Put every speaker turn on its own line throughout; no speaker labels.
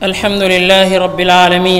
الحمد لله رب العالمين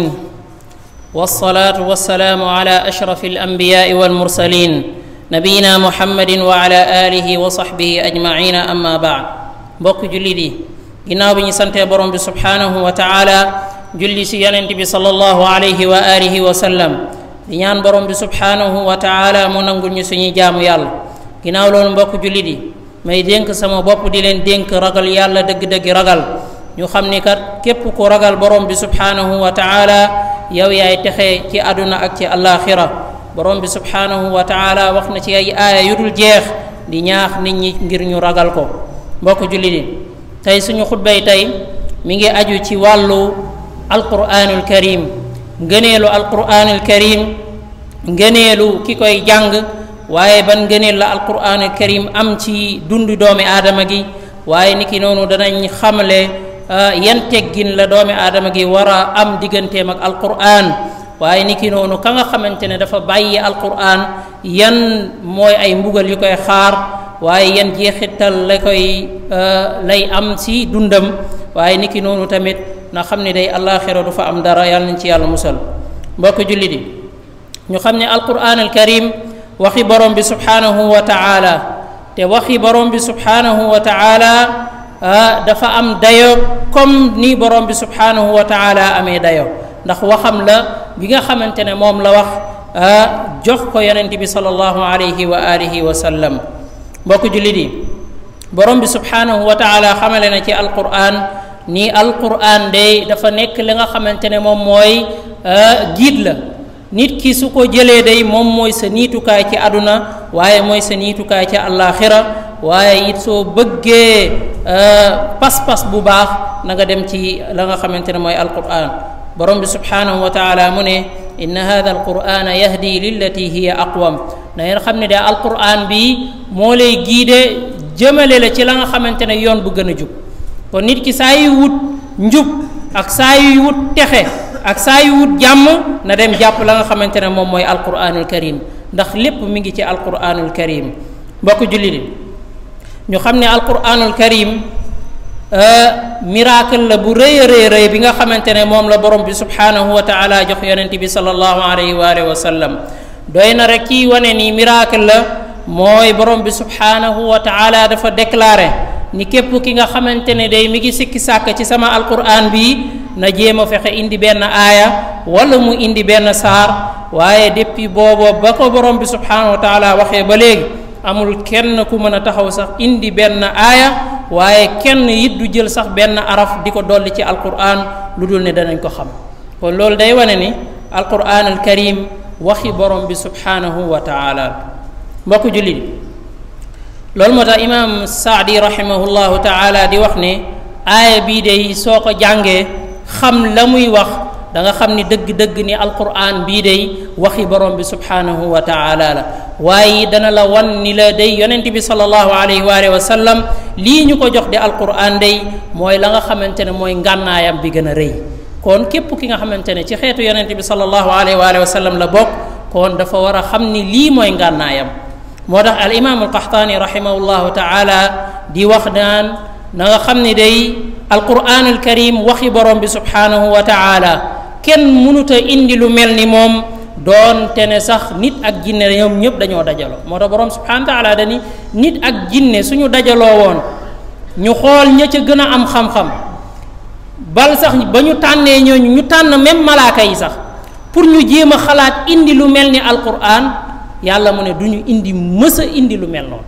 والصلاة والسلام على أشرف الأنبياء والمرسلين نبينا محمد وعلى آله وصحبه أجمعين أما بعد بوك جلدي ginnaaw bi ñu santee borom bi subhaanahu wa taala julli si yonent bi sallallahu alayhi wa alihi wa sallam di ñaan borom bi subhaanahu wa taala mu nangul ñu suñuy jaamu yàlla ginnaaw loolu mbokk julli di may dénk sama bopp di leen dénk ragal yàlla dëgg-dëgg ragal ñu xam ni kat képp ku ragal borom bi subhaanahu wa taala yow yaay texe ci àdduna ak ci àllaaxira borom bi subhaanahu wa taala wax na ci ay aaya yu dul jeex di ñaax nit ñi ngir ñu ragal ko mbokk julli di tey suñu xutbay tey mi ngi aju ci wàllu alquranul karim ngëneelu alquranul karim ngëneelu ki koy jàng waaye ban ngëneel la alquranul karim am ci dundu doomi aadama gi waaye niki noonu danañ xamle yan teggin la doomi aadama gi war a am digganteem ak alquran waaye niki noonu ka nga xamante ne dafa bàyyi alquran yan mooy ay mbugal yu koy xaar waaye yan jeexital la koy lay am ci dundam waaye niki noonu tamit na xam ne day àllaaxira du fa am dara yàlla nañ ci yàlla musal mbokk julli di ñu xam ne alquran al karim waxi borom bi subhaanahu wa taala te waxi borom bi subhaanahu wa taala dafa am dayo comme ni borom bi subhaanahu wa taala amee dayo ndax waxam la bi nga xamante ne moom la wax jox ko yonent bi sallallahu alayhi wa alihi wa sallam mbokk jullit yi borom bi subhaanahu wa taala xamale na ci alquran ni alquran day dafa nekk li nga xamante ne moom mooy giid la nit ki su ko jëlee day moom mooy sa niitukaay ci àdduna waaye mooy sa niitukaay ci àllaaxira waaye it soo bëggee pas-pas bu baax na nga dem ci la nga xamante ne mooy alquran borom bi subhaanahu wa taala mu ne inna hada alqurana yahdi lillati hiya aqwam na ngeen xam ne de alquran bi moo lay giide jëmale la ci la nga xamante ne yoon bu gën a jub kon nit ki saa yu wut njub ak saa yu wut texe ak saa yu wut jàmm na dem jàpp la nga xamante ne moom mooy alquranul karim ndax lépp mi ngi ci alquranul karim mbokk julli di ñu xam ne alquranul karim miracle la bu rëy a rëy rëy bi nga xamante ne moom la borom bi subhaanahu wa taala jox yonent bi sallallahu alayhi wa alihi wa sallam doy na rek ci wane ni miracle la mooy borom bi subhaanahu wa taala dafa déclaré ni képp ki nga xamante ne day mi ngi sikki sàkk ci sama alquran bi na jéem a fexe indi benn aaya wala mu indi benn saar waaye depuis booba ba ko borom bi subhaanahu wa taala waxee ba léegi amul kenn ku mën a taxaw sax indi benn aaya waaye kenn it du jël sax benn araf di ko dolli ci alquran lu dul ne danañ ko xam kon loolu day wane ni alquran al karim waxi borom bi subhaanahu wa taala mbokk jullit loolu moo tax imaam saadi rahimahullahu taala di wax ne aaya bii day soo ko jàngee xam la muy wax da nga xam ni dëgg-dëgg ni alquran bii day waxi borom bi subhaanahu wa taala la waaye dana la wan ni la day yonent bi sallallahu alayhi wa alihi wa sallam lii ñu ko jox di alquran day mooy la nga xamante ne mooy ngànnaayam bi gën a rëy kon képp ki nga xamante ne ci xeetu yonent bi sallallahu alayhi wa alihi wa sallam la bokk kon dafa war a xam ni lii mooy ngànnaayam moo tax al imam alqaxtaani rahimahullahu taala di wax naan na nga xam ni day alquran al karim waxi borom bi subhaanahu wa taala kenn mënuta indi lu mel ni moom doonte ne sax nit ak jinne ñoom ñëpp dañoo dajaloo moo tax borom subhanahu wa taala dani nit ak jinne suñu dajaloo woon ñu xool ña ca gën a am xam-xam bal sax ba ñu tànnee ñooñu ñu tànn même malaaka yi sax pour ñu jéem a xalaat indi lu mel ni alquran yàlla mu ne du ñu indi mës a indi lu mel noonu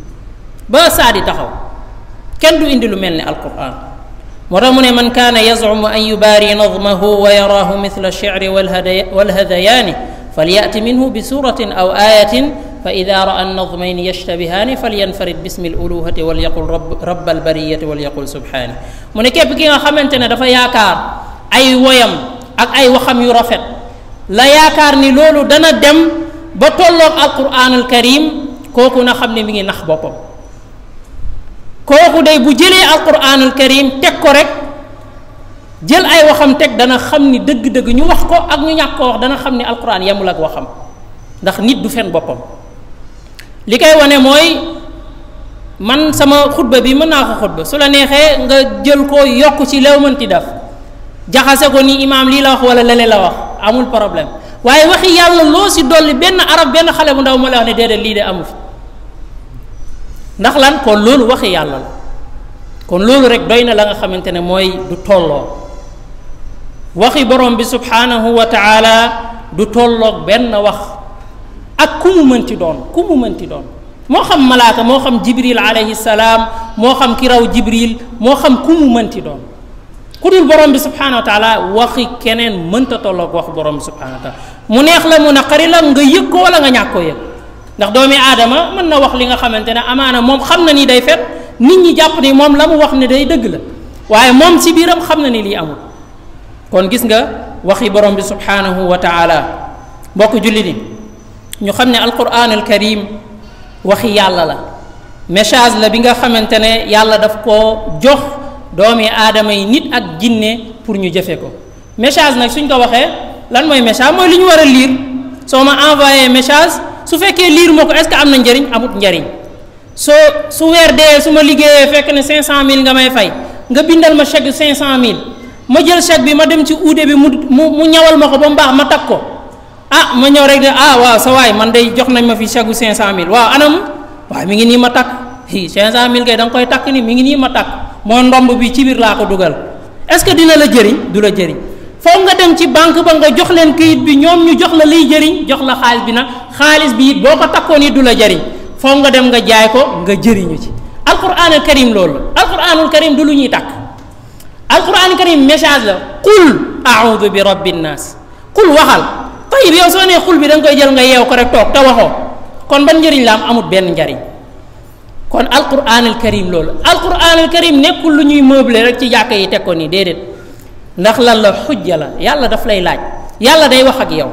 ba saa di taxaw kenn du indi lu mel ni alquran moo tax mu ne man kaana yazumu an yubaari nadmahu wa yaraahu mithla alshicri walhadayaani falyati minhu bi suratin aw ayatin fa ida raa annadmayni yashtabihaani falyanfarid bismi aluluhati walyaqul rab albariyati walyaqul subhaani mu ne képp ki nga xamante ne dafa yaakaar ay woyam ak ay waxam yu rafet la yaakaar ni loolu dana dem ba tolloog alquran alkarim kooku na xam ne mi ngi nax boppam kooku day bu jëlee alquranul karim teg ko rek jël ay waxam teg dana xam ni dëgg-dëgg ñu wax ko ak ñu ñàkk ko wax dana xam ni alquran yemul ak waxam ndax nit du fen boppam li koy wane mooy man sama xutba bi mën naa ko xutba su la neexee nga jël ko yokk ci lew mënti def jaxase ko ni imaam lii la wax wala lele la wax amul problème waaye waxi yàlla loo si dolli benn arab benn xale bu ndaw ma la wax ne déedéet lii de amu fi ndax lan kon loolu waxi yàlla la kon loolu rek doy na la nga xamante ne mooy du tolloo waxi borom bi subhanahu wa taala du tolloog benn wax ak ku mu mënti doon ku mu mënti doon moo xam malaaka moo xam jibril alayhi salaam moo xam ki raw jibril moo xam ku mu mënti doon ku dul borom bi subhanahu wa taala waxi keneen mënta tolloog wax borom bi subhanahu wa taala mu neex la mu naqari la nga yëg ko wala nga ñàkk koo yëg ndax doomi aadama mën na wax li nga xamante ne amaana moom xam na ni day fet nit ñi jàpp ni moom la mu wax ne day dëgg la waaye moom si biiram xam na ni lii amul kon gis nga waxi borom bi subhanahu wa taala mbokk julli ni ñu xam ne alquran al karim waxi yàlla la message la bi nga xamante ne yàlla daf koo jox doomi aadama yi nit ak jinne pour ñu jëfe ko message nag suñ ko waxee lan mooy message mooy li ñu war a lire soo ma envoyé message su fekkee lire moo ko est ce que am na njëriñ amut njëriñ soo su weer dee su ma liggéeyee fekk ne 500000 nga may fay nga bindal ma chèque 500000 ma jël chèque bi ma dem ci uude bi mu mu mu ñawal ma ko ba mu baax ma takk ko ah ma ñëw rek de ah waaw sa waay man day jox nañ ma fi chèque gu 500000 waaw anam waaw mi ngi nii ma takk hi 500000 kay da nga koy takk ni mi ngi nii ma takk moo ndomb bi ci biir laa ko dugal est ce que dina la jëriñ du la jëriñ foog nga dem ci banque ba nga jox leen këyit bi ñoom ñu jox la liy jëriñ jox la xaalis bi nag xaalis bi it boo ko takkoon it du la jëriñ foog nga dem nga jaay ko nga jëriñu ci alquranul karim loolu alquranul karim du lu ñuy takk alquranul karim message la qul audu bi rabbi nnaas qul waxal tayib yow soo nee xul bi da nga koy jël nga yeew ko rek toog te waxoo kon ban njëriñ la am amut benn njëriñ kon alquranul karim loolu alquranul karim nekkul lu ñuy meubler rek ci jàkka yi teg ko nii déedéet ndax lan la xujja la yàlla daf lay laaj yàlla day wax ak yow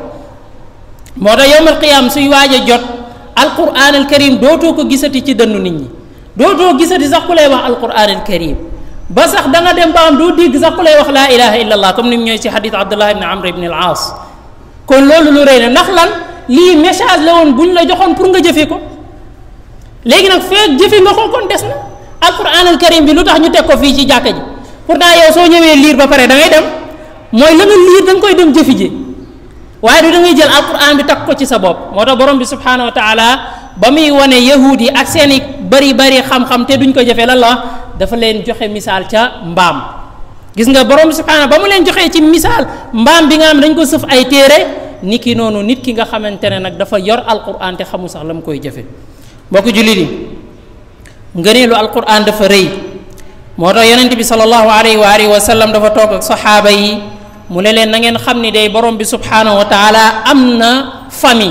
moo tax yowmal qiyaam suy waaj a jot alquran al karim dootoo ko gisati ci dënnu nit ñi dootoo gisati sax ku lay wax alquran al karim ba sax da nga dem ba am doo dégg sax ku lay wax laa ilaha illa allah comme ni mu ñëwee ci xadis abdullah ibn amr ibn al aas kon loolu lu rëy na ndax lan lii message la woon bu ñu la joxoon pour nga jëfe ko léegi nag feeg jëfe nga ko kon des na alquran al karim bi lu tax ñu teg ko fii ci jàkka ji pourtant yow soo ñëwee liir ba pare da ngay dem mooy la nga liir da nga koy dem jëfi ji waaye du da ngay jël alquran bi takk ko ci sa bopp moo tax borom bi subhanahu wa taala ba muy wane yahud yi ak seen i bari bari xam-xam te duñ ko jëfee lan la dafa leen joxe misaal ca mbaam gis nga borom bi subhanahu ba mu leen joxee ci misaal mbaam bi nga xam dañ ko sëf ay téere ni ki noonu nit ki nga xamante ne nag dafa yor alquran te xamul sax la mu koy jëfe mbokk jullit yi ngëneelu alquran dafa rëy moo tax yonent bi sallallahu alayhi wa alihi wa sallam dafa toog ak saxaaba yi mu ne leen na ngeen xam ni day borom bi subhanahu wa taala am na famille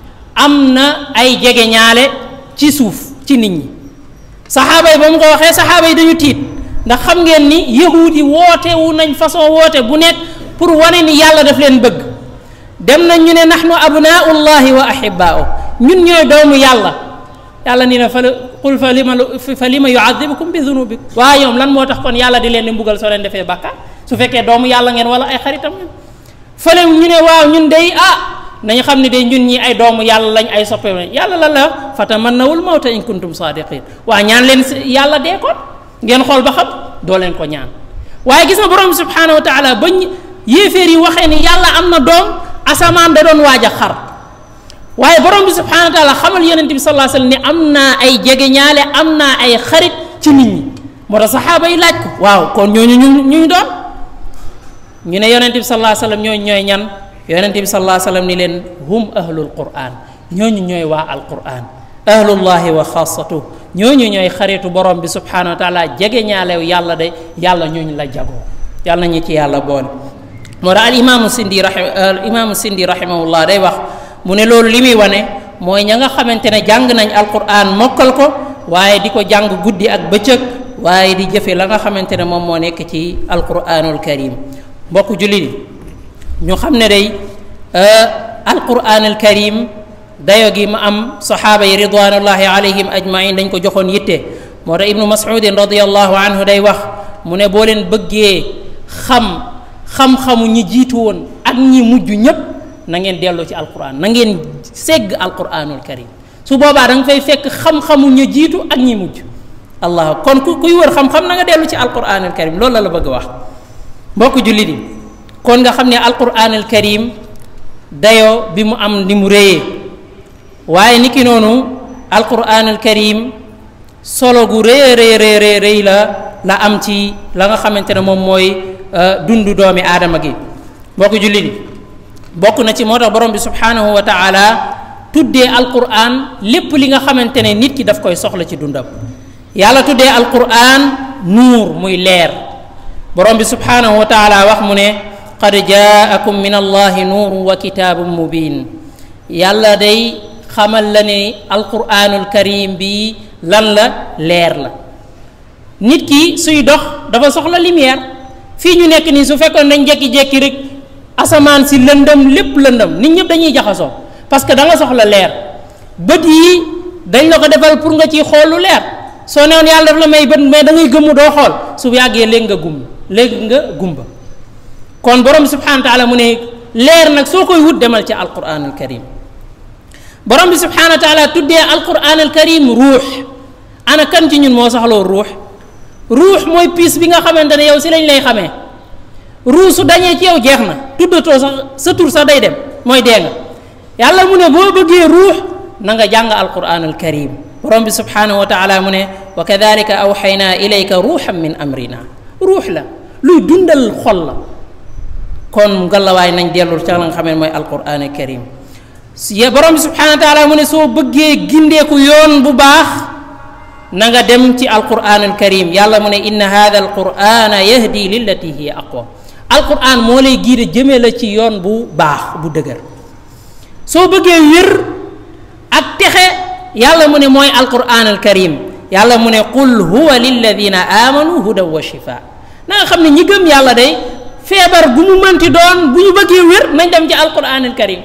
am na ay jege ñaale ci suuf ci nit ñi saxaaba yi ba mu ko waxee saxaaba yi dañu tiit ndax xam ngeen ni yahud yi woote wu nañ façon woote bu nekk pour wane ni yàlla daf leen bëgg dem nañ ñu ne nahnu abnaullahi wa ahibaau ñun ñooy doomu yàlla yàlla ni na fa qul fa lima fa lima yuadibukum bi dunubikum waaye ñoom lan moo tax kon yàlla di leen di mbugal soo leen defee bàkkaar su fekkee doomu yàlla ngeen wala ay xaritam ngeen fële ñu ne waaw ñun day ah nañu xam ne day ñun ñi ay doomu yàlla lañ ay soppe lañ yàlla la la fatamannawul mawta in kuntum sadiqin waa ñaan leen yàlla dee kon ngeen xool ba xam doo leen ko ñaan waaye gis nga borom subhanahu wa taala bañ yéeféer yi waxee ni yàlla am na doom asamaan da doon waaj a xar waaye borom bi subhanahu wa taala xamal yonent bi sallallahu alayhi wasallam ni am naa ay jege ñaale am naa ay xarit ci nit ñi moo tax saxaaba yi laaj ko waaw kon ñooñu ñu ñu doon ñu ne yonent bi sallallahu alayhi wasallam ñooñu ñooy ñan yonent bi sallallahu alayhi wasallam ni leen hum ahlul quran ñooñu ñooy waa al quran ahlullahi wa xaasatu ñooñu ñooy xaritu borom bi subhanahu wa taala jege ñaalew yàlla de yàlla ñooñu la jagoo yàlla ñu ci yàlla boole moo tax al imaamu sindi rahim al imaamu sindi rahimahullah day wax mu ne loolu li muy wane mooy ña nga xamante ne jàng nañ alquran mokkal ko waaye di ko jàng guddi ak bëccëg waaye di jëfe la nga xamante ne moom moo nekk ci alquranul karim mbokk jullit ñu xam ne day alquranul karim dayo gi ma am saxaaba yi ridwanullahi alayhim ajmain dañ ko joxoon yitte moo tax ibnu masudin radiallahu anhu day wax mu ne boo leen bëggee xam xam-xamu ñi jiitu woon ak ñi mujj ñépp na ngeen dellu ci alquran na ngeen segg alquranul karim su boobaa da nga fay fekk xam-xamu ña jiitu ak ñi mujj allah kon ku kuy wër xam-xam na nga dellu ci alquranul karim loolu la la bëgg wax mbokk jullit yi kon nga xam ne alquran al karim dayoo bi mu am ni mu réyee waaye niki noonu alquran al karim solo gu rëy rëy rëy rëy la la am ci la nga xamante ne moom mooy dundu doomi aadama gi mbokk jullit yi bokk na ci moo tax borom bi subhanahu wa taala tuddee alquran lépp li nga xamante ne nit ki daf koy soxla ci dundam yàlla tuddee alquran nuur muy leer borom bi subhanahu wa taala wax mu ne qad jaakum min allahi nuurun wa kitaabun mubin yàlla day xamal la ne alquranul karim bi lan la leer la nit ki suy dox dafa soxla lumière fii ñu nekk nii su fekkoon dañ jekki-jekki rek asamaan si lëndëm lépp lëndëm nit ñëpp dañuy jaxasoo parce que da nga soxla leer bët yi dañ la ko defal pour nga ciy xool lu leer soo newoon yàlla daf la may bët mais da ngay gëmmu doo xool su yàggee léegi nga gum léegi nga gumba kon borom bi subhanahu wa taala mu ne leer nag soo koy wut demal ci alquran al karim borom bi subhanahu wa taala tuddee alquran al karim ruux ana kan ci ñun moo soxloo ruux ruux mooy piis bi nga xamante ne yow si lañ lay xamee ruux su dañee ci yow jeex na tuddatoo sax sa tur sax day dem mooy dee nga yàlla mu ne boo bëggee ruux na nga jàng alquran al karim borom bi subhanahu wa taala mu ne wa kadalika awxaynaa ilayka ruuxan min amrina ruux la luy dundal xol la kon ngalawaay nañ dellul ca la nga xam ne mooy alquran al karim si borom bi subhanahu wa taala mu ne soo bëggee gindeeku yoon bu baax na nga dem ci alquran al karim yàlla mu ne inna hada alqurana yahdi lillati hiya aqwa alquran moo lay giide jëmee la ci yoon bu baax bu dëgër soo bëggee wér ak texe yàlla mu ne mooy alquran al karim yàlla mu ne qul huwa lilladina amanu hudan wa shifa na nga xam ne ñi gëm yàlla day feebar bu mu mënti doon bu ñu bëggee wér nañ dem ci alquran al karim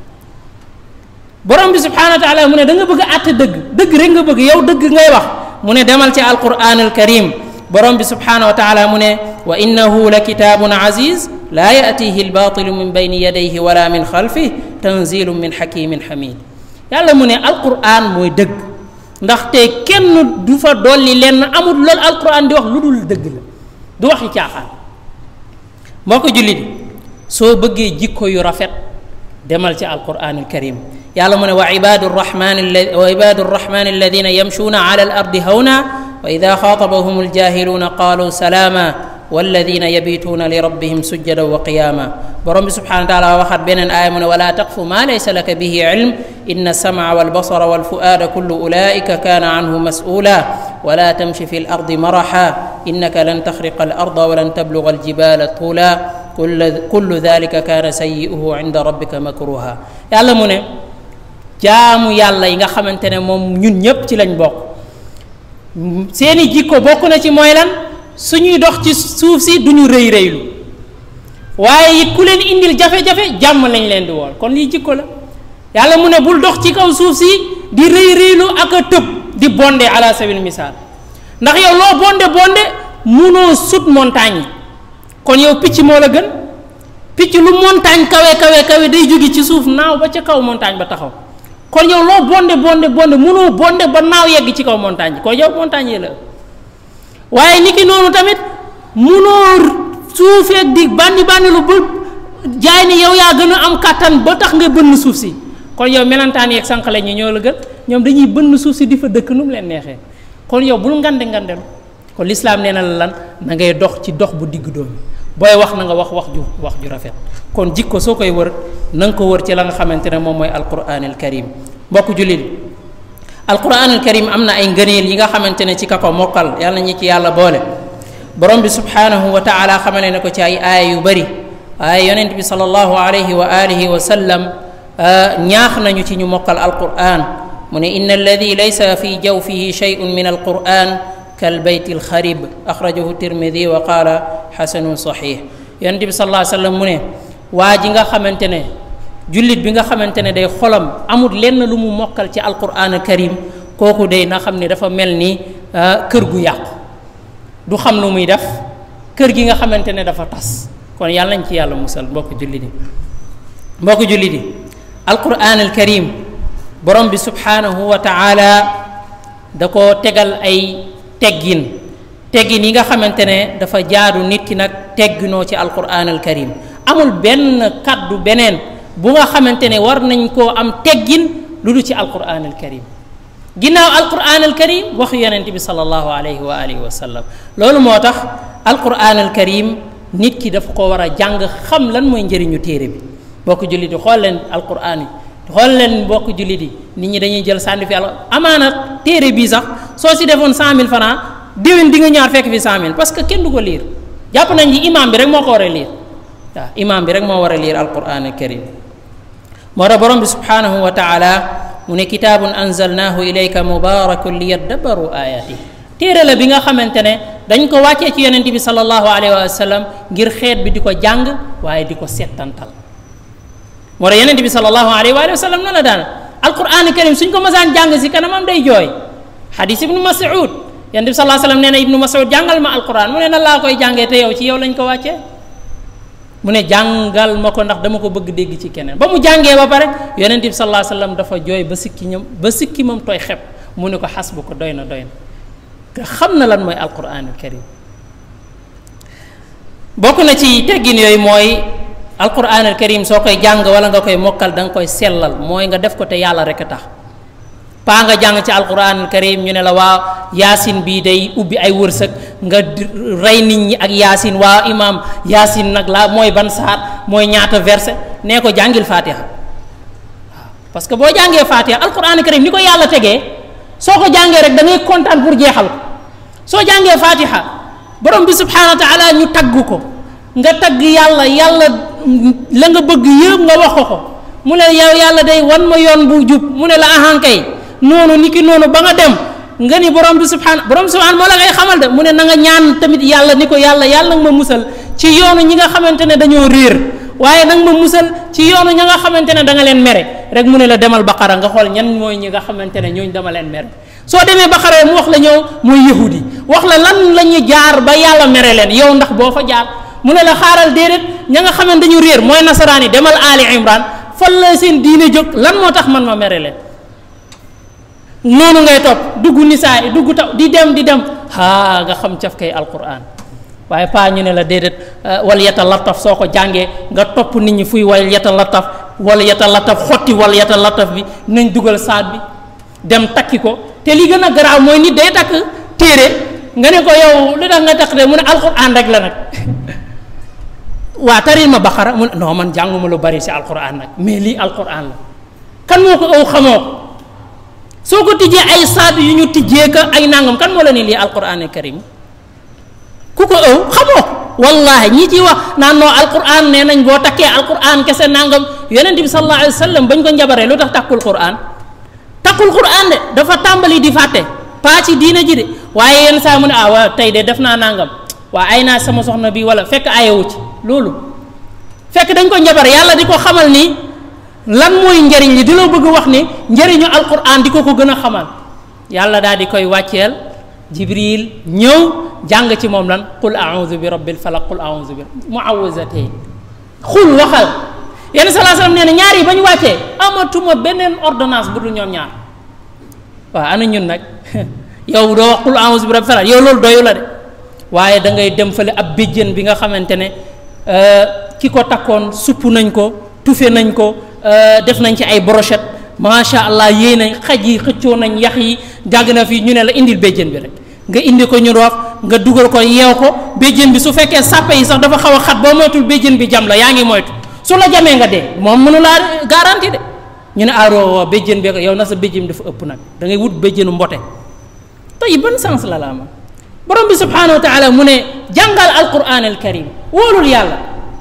borom bi subhanahu wa taala mu ne da nga bëgg a àtte dëgg dëgg rek nga bëgg yow dëgg ngay wax mu ne demal ci alquran al karim borom bi subhanahu wa taala mu ne wa innahu la kitaabun aziz laa yatihi albatilu min bayni yadayhi wala min xalfih tanzilu min xakimin xamid yàlla mu ne alquran mooy dëgg ndaxte kenn du fa dolli lenn amul loolu alquran di wax lu dul dëgg la du waxi caaxaan moo ko jullit soo bëggee jikko yu rafet demal ci alquran al karim yàlla mu ne wa ibadu rrahmani wa ibadu rrahmani alladina yamshuuna ala al ardi hawna wa ida xaatabahum aljahiluuna qaalu salaama walladina yabituuna li rabbihim sujjada wa qiyaama borom bi subhanahu wa taala waxat beneen aaya mu ne wala taqfu ma laysa laka bihi ilm inna alsamca walbasara walfuaada kullu ulaika kaana anhu mas'uula wala tamshi fi lardi maraxa innaka lan taxriqa alarda walan tabluga aljibala tuula kullu dalika kaana sayi'uhu inda rabbika makruha yàlla mu ne jaamu yàlla yi nga xamante ne moom ñun ñépp ci lañ bokk seeni jikko bokk na ci mooy lan suñuy dox ci suuf si duñu rëy rëylu waaye it ku leen indil jafe-jafe jàmm lañ leen di wool kon lii jikko la yàlla mu ne bul dox ci kaw suuf si di rëy rëylu ak a tëb di bonde ala sabil misaal ndax yow loo bonde bonde munoo sut montagne yi kon yow picc moo la gën picc lu montagne kawe kawe kawe day jóge ci suuf naaw ba ca kaw montagne ba taxaw kon yow loo bonde bonde bonde munoo bonde ba naaw yegg ci kaw montagne kon yow montagne yi la waaye niki noonu tamit munoo suufeeg di bandi bandi lu ba jaay ne yow yaa gën a am kàttan ba tax nga bënn suuf si kon yow melantaan yeeg sànqale ñi ñoo la gën ñoom dañuy bënn suuf si di fa dëkk nu mu leen neexee kon yow bul ngande ngandelu kon lislaam nee na la lan na ngay dox ci dox bu digg doomi booy wax na nga wax wax ju wax ju rafet kon jikko soo koy wër na nga ko wër ci la nga xamante ne moom mooy alquran al karim mbokk jullit alquran al karim am na ay ngëneel yi nga xamante ne ci ka ko mokkal yàlla ñi ci yàlla boole borom bi subhanahu wa taala xamale ne ko ci ay aaya yu bëri waaye yonent bi salallahu alayhi wa alihi wa sallam ñaax nañu ci ñu mokkal alquran mu ne inna alladi laysa fi jawfihi shay'un min alquran kalbayti alxarib axrajahu tirmidi wa qaala xasanun saxix yonent bi sallallahu alayhi wa sallam mu ne waa ji nga xamante ne jullit bi nga xamante ne day xolam amul lenn lu mu mokkal ci alquran al karim kooku day na xam ne dafa mel ni kër gu yàqu du xam lu muy def kër gi nga xamante ne dafa tas kon yàlla nañ ci yàlla musal mbokk jullit yi mbokk jullit yi alquran al karim borom bi subhanahu wa taala da ko tegal ay teggin teggin yi nga xamante ne dafa jaadu nit ki nag tegginoo ci alquran al karim amul benn kaddu beneen bu nga xamante ne war nañ koo am teggin lu du ci alquran al karim ginnaaw alquran al karim waxu yonente bi salallahu alayhi wa alihi wa sallam loolu moo tax alquran al karim nit ki dafa ko war a jàng xam lan mooy njëriñu téere bi bokk jullit yi xool leen alquran yi xool leen mbokk jullit yi nit ñi dañuy jël sànni fi al amaana téere bii sax soo si defoon cent mille francs déwén di nga ñaar fekk fi cent mille parce que kenn du ko liir jàpp nañ ni imam bi rek moo ko war a liir waaw imam bi rek moo war a liir alquran al karim moo tax borom bi subhanahu wa taala mu ne kitaabun anzalnaahu ilayka mubarakun li yaddabaru ayati téere la bi nga xamante ne dañ ko wàccee ci yonente bi salallahu alayhi wa sallam ngir xeet bi di ko jàng waaye di ko settantal moo tax yonente bi salallahu alayhi wa sallam na la daan alquran karim suñ ko masaan jàng si kanamam day jooy xadis ibnu masud yonente bi salallahu sallam nee na ibnu masud jàngal ma alquran mu ne na laa koy jàngee te yow ci yow lañ ko wàccee mu ne jàngal ma ko ndax dama ko bëgg dégg ci keneen ba mu jàngee ba pare yonent bi sallallahu alayhi wasallam dafa jooy ba sikki ñam ba sikki moom tooy xeb mu ne ko xas bu ko doy na doy na nga xam na lan mooy alquranul karim bokk na ci teggin yooyu mooy alquranul karim soo koy jàng wala nga koy mokkal da nga koy sellal mooy nga def ko te yàlla rek a tax paa nga jàng ci alquranul karim ñu ne la waa yaasin bii day ubbi ay wërsëg nga rey nit ñi ak yaasin waa imam yaasin nag la mooy ban saar mooy ñaata verset nee ko jàngil fatiha waaw parce que boo jàngee fatiha alquranul karim ni ko yàlla tegee soo ko jàngee rek da ngay kontaan pour jeexal ko soo jàngee fatiha borom bi subhanahu wa taala ñu tagg ko nga tagg yàlla yàlla la nga bëgg yëpp nga wax ko ko mu ne yow yàlla day wan ma yoon bu jub mu ne la ahankay noonu ni ki noonu ba nga dem nga ni borom bi subhaan borom subhaan moo la ngay xamal de mu ne na nga ñaan tamit yàlla ni ko yàlla yàlla nag ma musal ci yoonu ñi nga xamante ne dañoo réer waaye nag ma musal ci yoonu ña nga xamante ne da nga leen mere rek mu ne la demal baqara nga xool ñan mooy ñi nga xamante ne ñooñu dama leen mere soo demee baqara mu wax la ñëw mooy yahudi wax la lan la ñu jaar ba yàlla mere leen yow ndax boo fa jaar mu ne la xaaral déedéet ña nga xamante dañu réer mooy nasaraan yi demal ali imran fan la seen diine jóg lan moo tax man ma mere leen noonu ngay topp dugg nisaa yi dugg taw di dem di dem haa nga xam caf kay alquran waaye paa ñu ne la déedéet wal yata lataf soo ko jàngee nga topp nit ñi fuy wal yata lataf wal yata lataf xotti wal yata lataf bi nañ dugal saat bi dem takki ko te li gën a garaaw mooy nit day takk téere nga ne ko yow lu tax nga takk de mu ne alquran rek la nag waa taril ma baqara mu ne non man jànguma lu bari si alquran nag mais lii alquran la kan moo ko aw xamoo ko soo ko tijjee ay saat yu ñu tijjee ka ay nangam kan moo la ni lii alquran karim ku ko ëw xamoo wallahi ñi ci wax naan noo alquran nee nañ boo takkee alquran kese nangam yonent bi sallallahu alayhi wa sallam bañ ko njabaree lu tax takkul quran takkul quran de dafa tàmbali di fàtte paa ci diina ji de waaye yenn saa mu ne ah waaw tey de def naa nangam waa ay naa sama soxna bi wala fekk ayewu ci loolu fekk dañ ko njabar yàlla di ko xamal ni lan mooy njëriñ li di la bëgg wax ni njëriñu alquran di ko ko gën a xamal yàlla daal di koy wàcceel jibril ñëw jàng ci moom lan qul audu bi rabbil falaq qul audu bi muawizatayn xul waxal yenn salaa salaam nee na ñaar yi ba ñu wàccee amatuma beneen ordonnance bu dul ñoom ñaar waaw ana ñun nag yow doo wax qul audu bi rabbil falaq yow loolu doyu la de waaye da ngay dem fële ab béjjën bi nga xamante ne ki ko takkoon supp nañ ko tufe nañ ko def nañ ci ay brochette macha allah yéey nañ xaj yi xëccoo nañ yax yi jàgg na fii ñu ne la indil béjjën bi rek nga indi ko ñu roof nga dugal ko yeew ko béjjën bi su fekkee sàppe yi sax dafa xaw a xat boo moytul béjjën bi jam la yaa ngi moytu su la jamee nga dee moom mënu laa garanti de ñu ne aaro béjjën bi yow na sa béjjën dafa ëpp nag da ngay wut béjjënu mbote tey ban sens la la ama borom bi subhanahu wa taala mu ne jàngal alquran al karim wóolul yàlla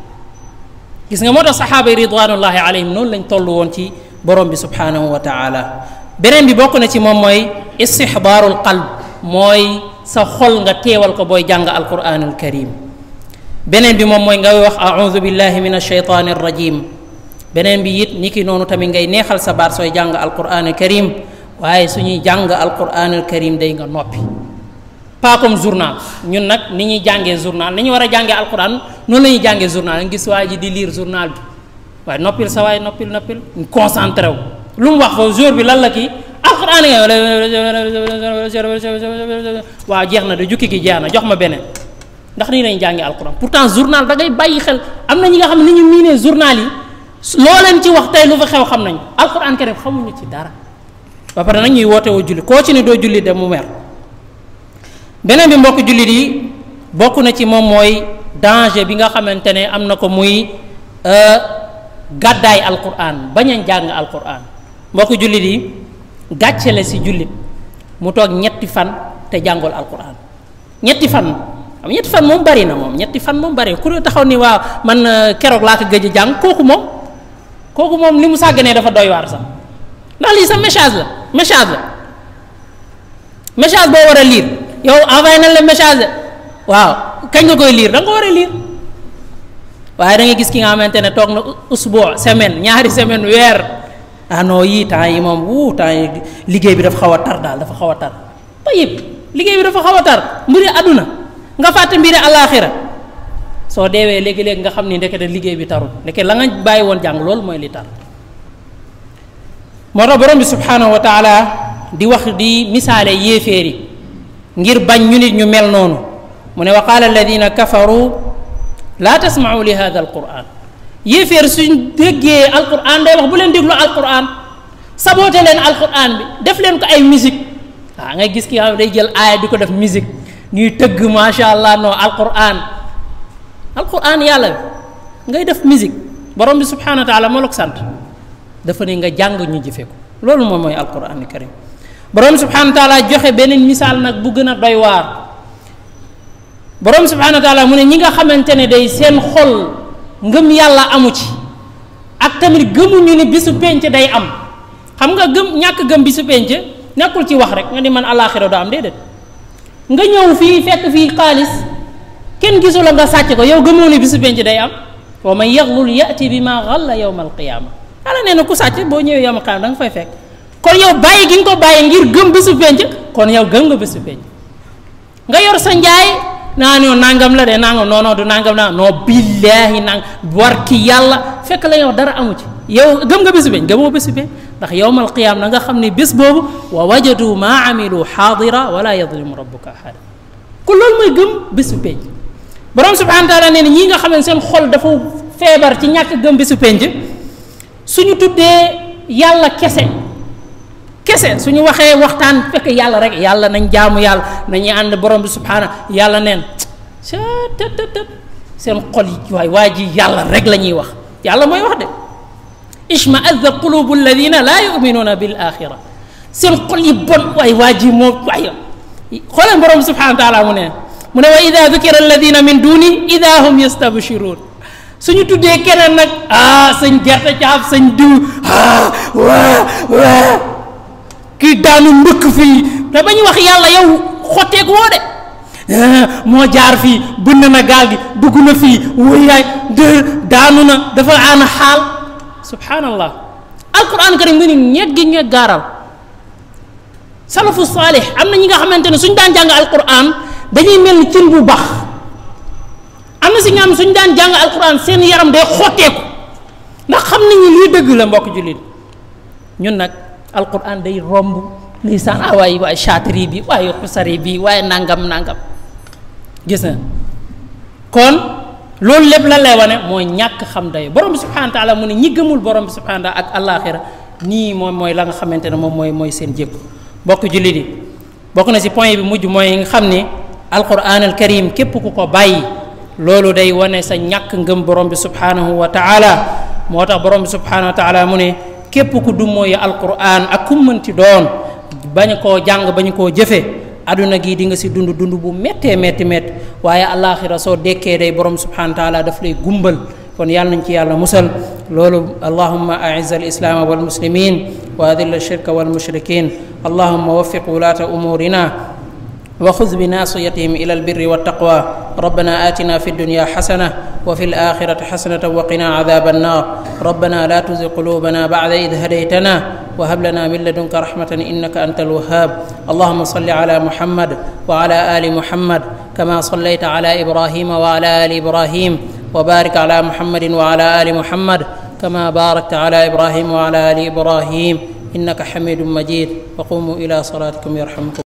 gis nga moo tax saxaaba yi ridwanullahi alayhim noonu lañ toll woon ci borom bi subhanahu wa taala beneen bi bokk na ci moom mooy istixbaarul qalb mooy sa xol nga teewal ko booy jàng alquran al karim beneen bi moom mooy ngay wax audu billahi min alsheytani arrajim beneen bi it ni ki noonu tamit ngay neexal sa baat sooy jàng alquran al karim waaye suñuy jàng alquran al karim day nga noppi pas comme journal ñun nag ni ñuy jàngee journal ni ñu war a jàngee alquran noonu la ñuy jàngee journal nga gis waa ji di lire journal bi waaye noppil sa waay noppil noppil concentré wu lu mu wax foofu jour bi lan la kii alquran nga waaw jeex na de jukki gi jeex na jox ma beneen ndax nii lañ jàngi alquran pourtant journal da ngay bàyyi xel am na ñi nga xam ne ni ñu miinee journal yi loo leen ci wax tey lu fa xew xam nañ alquran karim xamuñu ci dara ba pare nag ñuy woote woo julli koo ci ne doo julli de mu mer beneen bi mbokk jullit yi bokk na ci moom mooy danger bi nga xamante ne am na ko muy gàddaay alquran bañ a jàng alquran mbokk jullit yi gàcce la si jullit mu toog ñetti fan te jàngul alquran ñetti fan xam ñetti fan moom bari na moom ñetti fan moom bari ku taxaw ni waaw man keroog laa ko gëj a jàng kooku moom kooku moom li mu sàgganee dafa doy waar sax ndax lii sax message la message la message boo war a lire yow envoyé nañ la message de waaw kañ nga koy lire da nga ko war a lire waaye da ngay gis ki nga xamante ne toog na usboo semaine ñaari semaine weer ah non yii temps yi moom wuu temps yi liggéey bi dafa xaw a tar daal dafa xaw a tar tayib liggéey bi dafa xaw a tar mbiri àdduna nga fàtte mbiri àllaaxira soo deewee léegi-léegi nga xam ni ndekete liggéey bi tarul ndeke la nga bàyyi woon jàng loolu mooy li tar moo tax borom bi subhanahu wa taala di wax di misaale yéeféer yi ngir bañ ñu nit ñu mel noonu mu ne wa qaala alladina kafaru laa tasmau li hada alquran yéeféer suñ déggee alquran day wax bu leen déglu alquran saboote leen alquran bi def leen ko ay musique waaw ngay gis ki nga xam day jël aaya di ko def musique ñuy tëgg macha allah non alquran alquran yàlla bi ngay def musique borom bi subhanahu wa taala moo la ko sant dafa ne nga jàng ñu jëfe ko loolu moom mooy alquran karim borom bi subhanahu wa taala joxe beneen misaal nag bu gën a doy waar borom bi subhanahu wa taala mu ne ñi nga xamante ne day seen xol ngëm yàlla amu ci ak tamit gëmuñu ni bisu penc day am xam nga gëm ñàkk gëm bisu penc nekkul ci wax rek nga ni man àllaaxira doo am déedéet nga ñëw fii fekk fii xaalis kenn gisu la nga sàcc ko yow gëmoo ni bisu penc day am wa man yaxlul yati bi ma xalla yowma alqiyaama yàlla nee na ku sàcc boo ñëwee yowma alqiyaama da nga fay fekk kon yow bàyyi gi nga ko bàyyi ngir gëm bisu penc kon yow gëm nga bisu penc nga yor sa njaay naa ne nangam la de nangam non non du nangam naa non billaahi nang war ki yàlla fekk la yow dara amu ci yow gëm nga bisu penc gëmoo bisu penc ndax yowmal qiyaam na nga xam ne bés boobu wa wajadu maa amilu xaadira wala yadlimu rabbuka ahada ku loolu mooy gëm bésu penc borom subhanahu wa taala nee na ñii nga xam ne seen xol dafa feebar ci ñàkk gëm bésu penc suñu tuddee yàlla kese kese suñu waxee waxtaan fekk yàlla rek yàlla nañ jaamu yàlla nañuy ànd borom bi subhana yàlla neen sa tët tët tët seen xol yi waay waa ji yàlla rek la ñuy wax yàlla mooy wax de ishmaazza qulubu alladina laa yuminuuna bil axira seen xol yi bon waay waa ji moo waay xooleen borom bi subhana wa taala mu ne mu ne wa ida dukira alladina min duni ida hum yastabshiruun suñu tuddee keneen nag ah sëñ gerte caaf sëñ diw ah waa waa kii daanu mbëkk fii te ba ñu wax yàlla yow xotteeku woo de moo jaar fii bënn na gaal gi dugg na fii wuyaay de daanu na dafa aana xaal subhanallah alquran karim nga ni ñeet gi ñeet gaaral salafu saalih am na ñi nga xamante ne suñ daan jàng alquran dañuy mel ni cin bu baax am na si nga xam suñ daan jàng alquran seen yaram day xotteeku ndax xam nañu lii dëgg la mbokk jullit ñun nag alquran day romb ndeysaan ah waay waaye chaatiri bi waaye xusari bi waaye nangam nangam gis na kon loolu lépp lan lay wane mooy ñàkk xam day borom bi subhanahu wa taala mu ne ñi gëmul borom bi subhanahu wa taala ak alaxira nii moom mooy la nga xamante ne moom mooy mooy seen jékku bokk jullit yi bokk na si point bi mujj mooy nga xam ne alquran al karim képp ku ko bàyyi loolu day wane sa ñàkk ngëm borom bi subhanahu wa taala moo tax borom bi subhanahu wa taala mu ne képp ku du mooy alquran ak ku mënti doon bañ koo jàng bañ koo jëfe aduna gi di nga si dund dund bu méttee métti métti waaye alaxira soo dekkee day borom subhanahu wa taala daf lay gumbal kon yàlla nañ ci yàlla musal loolu allahumma aiz alislaama walmuslimin wa adil alshirka walmushrikin allahumma waffiq wulaata umurina وخذ بناصيتهم إلى البر والتقوى ربنا آتنا في الدنيا حسنة وفي الآخرة حسنة وقنا عذاب النار ربنا لا تزغ قلوبنا بعد إذ هديتنا وهب لنا من لدنك رحمة إنك أنت الوهاب اللهم صل على محمد وعلى آل محمد كما صليت على إبراهيم وعلى آل إبراهيم وبارك على محمد وعلى آل محمد كما باركت على إبراهيم وعلى آل إبراهيم إنك حميد مجيد وقوموا إلى صلاتكم يرحمكم